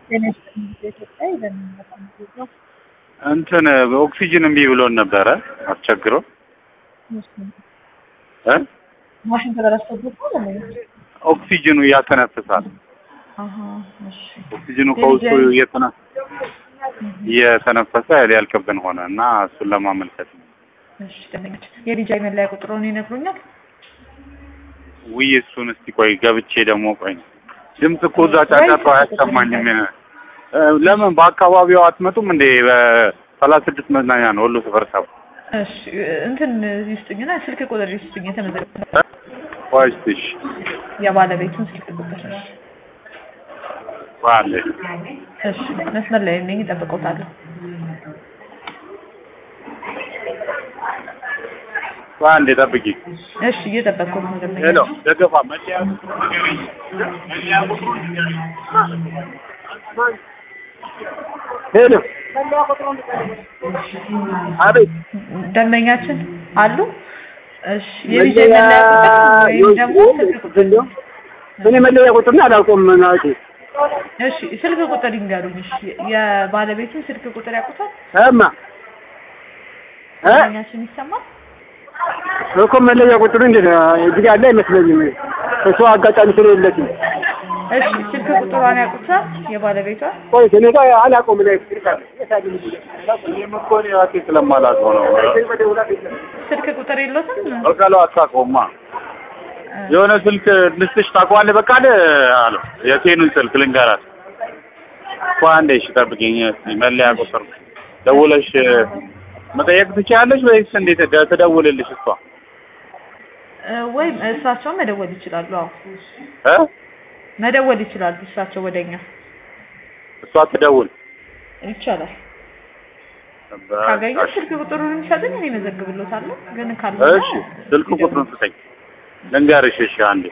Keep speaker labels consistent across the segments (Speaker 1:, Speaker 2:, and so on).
Speaker 1: እንትን ኦክሲጅን እምቢ ብሎን ነበረ አስቸግሮ እ
Speaker 2: ማሽን ተበላሽቶበት ነው ለምን?
Speaker 1: ኦክሲጅኑ ያተነፍሳል።
Speaker 2: አሃ እሺ
Speaker 1: ኦክሲጅኑ ከውስጡ እየተነ እየተነፈሰ ሊያልቅብን ሆነ እና እሱን ለማመልከት ነው።
Speaker 2: እሺ ደንበኞች የዲጃይ መለያ ቁጥሩን ይነግሩኛል?
Speaker 1: ውይ እሱን እስቲ ቆይ ገብቼ ደግሞ ቆይ ድምፅ እኮ እዛ ጫጫታ አያሰማኝም። እ ለምን በአካባቢው አትመጡም እንዴ? በሰላሳ ስድስት መዝናኛ ነው ወሎ ሰፈር ሳብ
Speaker 2: እሺ እንትን ይስጡኝና ስልክ ቁጥር ይስጡኝ የተመዘገበ
Speaker 1: ቆይ እስቲ እሺ
Speaker 2: የባለቤቱን ስልክ ቁጥር እሺ
Speaker 1: ባለ
Speaker 2: እሺ መስመር ላይ ነኝ እጠብቅዎታለሁ
Speaker 1: አንዴ ጠብቂ።
Speaker 2: እሺ እየጠበቅኩት ነው ደንበኛ
Speaker 1: ሄሎ ደገፋ መለያ ቁጥሩ ንገረኝ። መለያ ቁጥሩ ንገረኝ። ሄሎ አቤት
Speaker 2: ደንበኛችን አሉ እሺ የዲጃይ መለያ ቁጥር ወይም ደግሞ ስልክ ቁጥር
Speaker 3: እኔ መለያ ቁጥር ነው አላውቀውም ማለት
Speaker 2: እሺ ስልክ ቁጥር ይንገሩኝ እሺ የባለቤቱን ስልክ ቁጥር ያውቁታል
Speaker 3: እማ እ
Speaker 2: ደንበኛችን ይሰማል
Speaker 3: እኮ መለያ ቁጥሩ እንዴት ነው? እዚህ ያለ አይመስለኝም። እሱ አጋጣሚ ስለሌለችኝ
Speaker 2: እሺ ስልክ ቁጥሯን ያውቁታል የባለቤቷን
Speaker 3: ቆይ እኔ ጋር አላውቀውም። ላይ
Speaker 1: እኔም እኮ እኔ ራሴ ስለማላውቀው ነው።
Speaker 2: ስልክ ቁጥር የለትም
Speaker 1: በቃሉ አታውቀውማ። የሆነ ስልክ ልስጥሽ ታውቀዋለህ? በቃል አለው የቴኑን ስልክ ልንገራት እኮ አንዴ እሺ ጠብቂኝ። እስኪ መለያ ቁጥር ደውለሽ መጠየቅ ትችያለሽ ወይስ እንዴት ደ- ትደውልልሽ እሷ
Speaker 2: እ ወይም እሳቸውን መደወል ይችላሉ አዎ
Speaker 1: እ
Speaker 2: መደወል ይችላሉ እሳቸው ወደኛ
Speaker 1: እሷ ትደውል
Speaker 2: ይቻላል ካገኙ ስልክ ቁጥሩን የሚሰጡኝ እኔ መዘግብሎታለሁ ግን ካለ
Speaker 1: እሺ ስልክ ቁጥሩን ስጠኝ ልንገርሽ እሺ አንዴ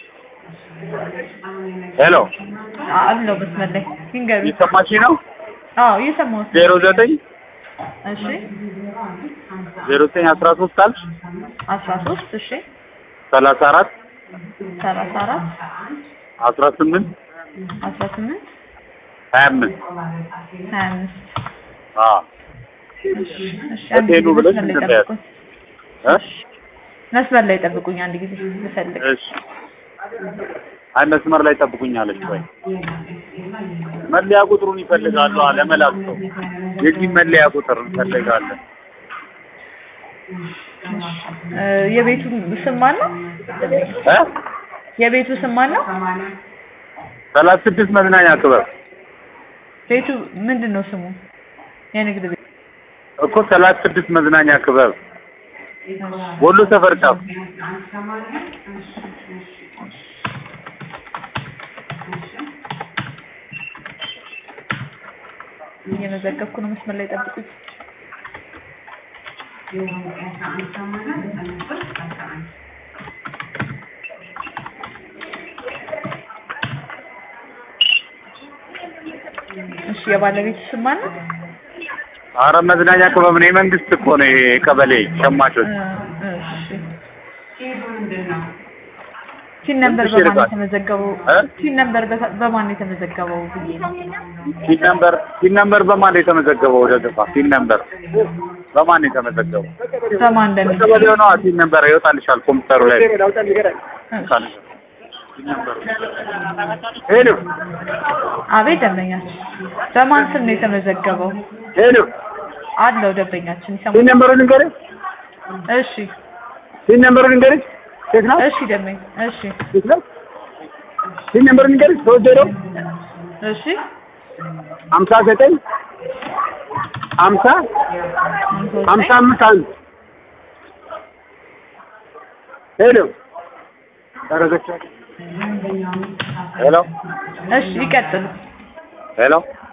Speaker 1: ሄሎ
Speaker 2: አለው መስመር ላይ ይንገሩ
Speaker 1: እየሰማሽ ነው
Speaker 2: አዎ እየሰማሁት ነው
Speaker 1: ዜሮ ዘጠኝ
Speaker 2: እሺ
Speaker 1: ዜሮ ዘጠኝ አስራ ሶስት አልሽ
Speaker 2: አስራ ሶስት እሺ
Speaker 1: ሰላሳ አራት
Speaker 2: ሰላሳ አራት
Speaker 1: አስራ ስምንት
Speaker 2: አስራ ስምንት
Speaker 1: ሀያ አምስት
Speaker 2: ሀያ አምስት
Speaker 1: አዎ
Speaker 2: እሺ አንድ ጊዜ
Speaker 1: ሆቴሉ ብለሽ
Speaker 2: መስመር ላይ
Speaker 1: እንትን
Speaker 2: ጠብቁኝ
Speaker 1: እ
Speaker 2: መስመር ላይ ጠብቁኝ አንድ ጊዜ ልፈልግ
Speaker 1: እሺ አይ መስመር ላይ ጠብቁኛለች ወይ መለያ ቁጥሩን ይፈልጋሉ ለመላክ ሰው የዚህ መለያ ቁጥር እንፈልጋለን
Speaker 2: እ የቤቱ ስም ማን ነው
Speaker 1: እ
Speaker 2: የቤቱ ስም ማን ነው
Speaker 1: ሰላሳ ስድስት መዝናኛ ክበብ
Speaker 2: ቤቱ ምንድን ነው ስሙ የንግድ ቤት
Speaker 1: እኮ ሰላሳ ስድስት መዝናኛ ክበብ ወሎ ሰፈር ጫፍ
Speaker 2: እየመዘገብኩ ነው መስመር ላይ ጠብቁኝ እሺ የባለቤቱ ስም ማን ነው
Speaker 1: አረ መዝናኛ ክበብ ነው የመንግስት እኮ ነው ይሄ ቀበሌ ሸማቾች
Speaker 2: እ እሺ ቲን ነምበር
Speaker 1: ትንሽ
Speaker 2: በማን
Speaker 1: ይርቃል።
Speaker 2: የተመዘገበው
Speaker 1: እ?
Speaker 2: ቲን ነምበር በታ- በማን የተመዘገበው ብዬ ነው
Speaker 1: ቲን ነምበር ቲን ነምበር በማን ነው የተመዘገበው? ወደ ገፋ ቲን ነምበር በማን ነው የተመዘገበው?
Speaker 2: በማን እንደሚል
Speaker 1: ቀበሌው ነው ቲን ነምበር ይወጣልሻል ኮምፒውተሩ ላይ ሄሎ
Speaker 2: አቤት ደንበኛችን በማን ስም ነው የተመዘገበው
Speaker 3: ሄሎ
Speaker 2: አለው ደንበኛችን
Speaker 3: ሲን
Speaker 2: ይሰማል
Speaker 3: ነምበሩን ልንገርሽ፣
Speaker 2: እሺ
Speaker 3: ሲን ነምበሩን ልንገርሽ። ሴት ናት
Speaker 2: እሺ ደንበኛ እሺ
Speaker 3: ሴት ናት። ሲን ነምበሩን ልንገርሽ፣ ሶስት ዜሮ
Speaker 2: እሺ
Speaker 3: ሀምሳ ዘጠኝ ሀምሳ ሀምሳ አምስት አንድ ሄሎ ደረሰች።
Speaker 1: ሄሎ
Speaker 2: እሺ ይቀጥሉ
Speaker 1: ሄሎ